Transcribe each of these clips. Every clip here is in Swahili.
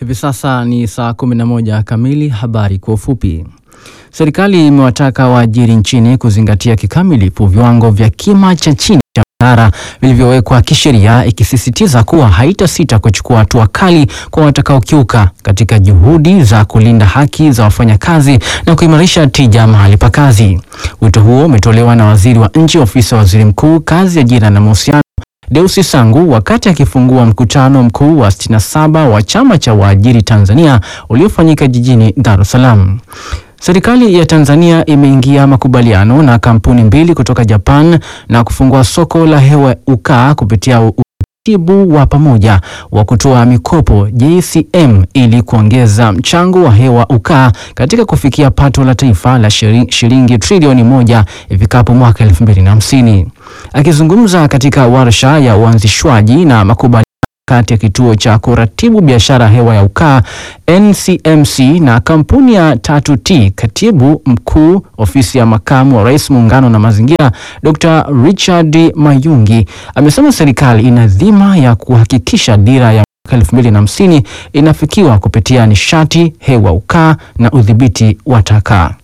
Hivi sasa ni saa 11 kamili. Habari kwa ufupi. Serikali imewataka waajiri nchini kuzingatia kikamilifu viwango vya kima cha chini cha mshahara vilivyowekwa kisheria, ikisisitiza kuwa haitasita kuchukua hatua kali kwa watakaokiuka katika juhudi za kulinda haki za wafanyakazi na kuimarisha tija mahali pa kazi. Wito huo umetolewa na waziri wa nchi ofisi ya waziri mkuu, kazi, ajira na mahusiano Deusi Sangu wakati akifungua mkutano mkuu wa 67 wa chama cha waajiri Tanzania uliofanyika jijini Dar es Salaam. Serikali ya Tanzania imeingia makubaliano na kampuni mbili kutoka Japan na kufungua soko la hewa ukaa kupitia utaratibu wa pamoja wa kutoa mikopo JCM ili kuongeza mchango wa hewa ukaa katika kufikia pato la taifa la shilingi trilioni moja ifikapo mwaka 2050. Akizungumza katika warsha ya uanzishwaji na makubaliano kati ya kituo cha kuratibu biashara hewa ya ukaa NCMC na kampuni ya 3T, katibu mkuu ofisi ya makamu wa rais muungano na mazingira, Dr. Richard Mayungi amesema serikali ina dhima ya kuhakikisha dira ya mwaka 2050 inafikiwa kupitia nishati hewa ukaa na udhibiti wa taka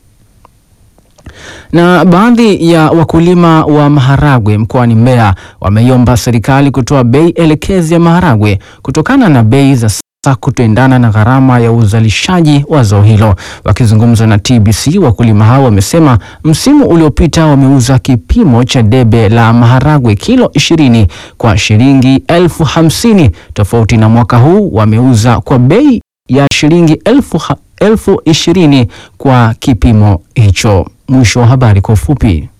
na baadhi ya wakulima wa maharagwe mkoani Mbeya wameiomba serikali kutoa bei elekezi ya maharagwe kutokana na bei za sasa kutoendana na gharama ya uzalishaji wa zao hilo. Wakizungumza na TBC, wakulima hao wamesema msimu uliopita wameuza kipimo cha debe la maharagwe kilo 20 kwa shilingi elfu hamsini tofauti na mwaka huu wameuza kwa bei ya shilingi elfu, elfu ishirini kwa kipimo hicho. Mwisho wa habari kwa ufupi.